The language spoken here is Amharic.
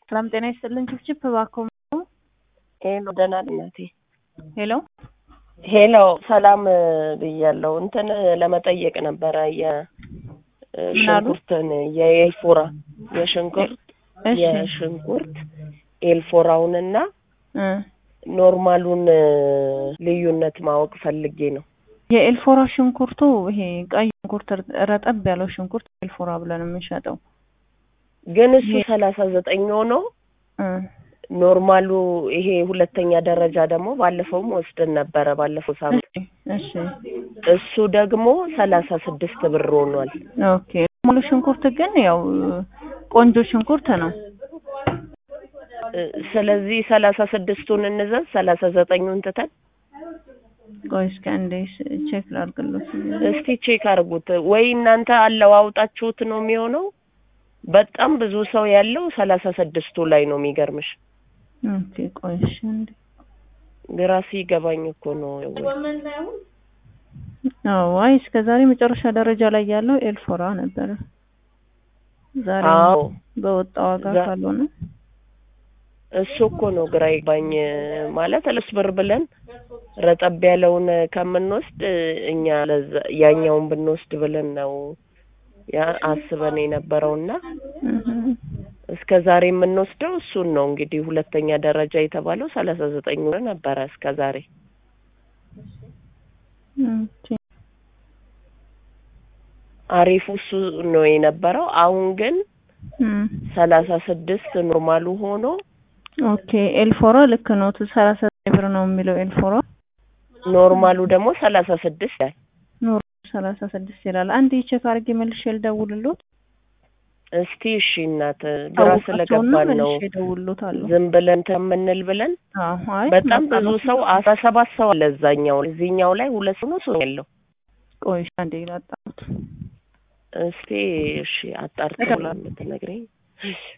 ሰላም ጤና ይስጥልን። ችፕችፕ እባክዎ ሄሎ ደህና ነኝ እናቴ። ሄሎ ሄሎ ሰላም ብያለሁ። እንትን ለመጠየቅ ነበረ የሽንኩርትን የኤልፎራ የሽንኩርት እሺ የሽንኩርት ኤልፎራውንና እ ኖርማሉን ልዩነት ማወቅ ፈልጌ ነው። የኤልፎራ ሽንኩርቱ ይሄ ቀይ ሽንኩርት ረጠብ ያለው ሽንኩርት ኤልፎራ ብለን የምንሸጠው ግን እሱ ሰላሳ ዘጠኝ ሆኖ እ ኖርማሉ ይሄ ሁለተኛ ደረጃ ደግሞ ባለፈውም ወስደን ነበረ ባለፈው ሳምንት እሺ እሱ ደግሞ ሰላሳ ስድስት ብር ሆኗል። ኦኬ ሙሉ ሽንኩርት ግን ያው ቆንጆ ሽንኩርት ነው። እ ስለዚህ ሰላሳ ስድስቱን እንዘዝ ሰላሳ ዘጠኙን ትተን ቆይ እስኪ አንዴ ቼክ ላድርግሎት። እስቲ ቼክ አድርጉት ወይ እናንተ አለዋውጣችሁት ነው የሚሆነው። በጣም ብዙ ሰው ያለው ሰላሳ ስድስቱ ላይ ነው የሚገርምሽ። ኦኬ ቆይ እሺ አንዴ ግራ ሲገባኝ እኮ ነው። አዎ አይ እስከ ዛሬ መጨረሻ ደረጃ ላይ ያለው ኤልፎራ ነበረ። ዛሬ አዎ በወጣ ዋጋ ዛ- ካልሆነ እሱ እኮ ነው ግራ ይግባኝ ማለት እልስ ብር ብለን ረጠብ ያለውን ከምንወስድ እኛ ለዛ ያኛውን ብንወስድ ብለን ነው ያ አስበን የነበረውና እህ እስከ ዛሬ የምንወስደው እሱን ነው እንግዲህ ሁለተኛ ደረጃ የተባለው ሰላሳ ዘጠኝ ብር ነበረ እስከ ዛሬ ኦኬ አሪፉ እሱ ነው የነበረው አሁን ግን እም ሰላሳ ስድስት ኖርማሉ ሆኖ ኦኬ ኤልፎራ ልክ ነው። ሰላሳ ዘጠኝ ብር ነው የሚለው ኤልፎራ ኖርማሉ ደግሞ ሰላሳ ስድስት ያል ኖር ሰላሳ ስድስት ይላል። አንድ ቼክ አድርጌ መልሼ ልደውልሎት። እስቲ እሺ እናት ግራ ስለገባን ነው መልሼ እደውልሎታለሁ። ዝም ብለን ተምንል ብለን አዎ አይ በጣም በቃ ብዙ ነው። ሰው አስራ ሰባት ሰው አለ እዛኛው እዚህኛው ላይ ሁለት ሰው ነው ሰው ያለው ቆይ እሺ አንዴ ላጣሁት። እስቲ እሺ አጣርተው ለምትነግረኝ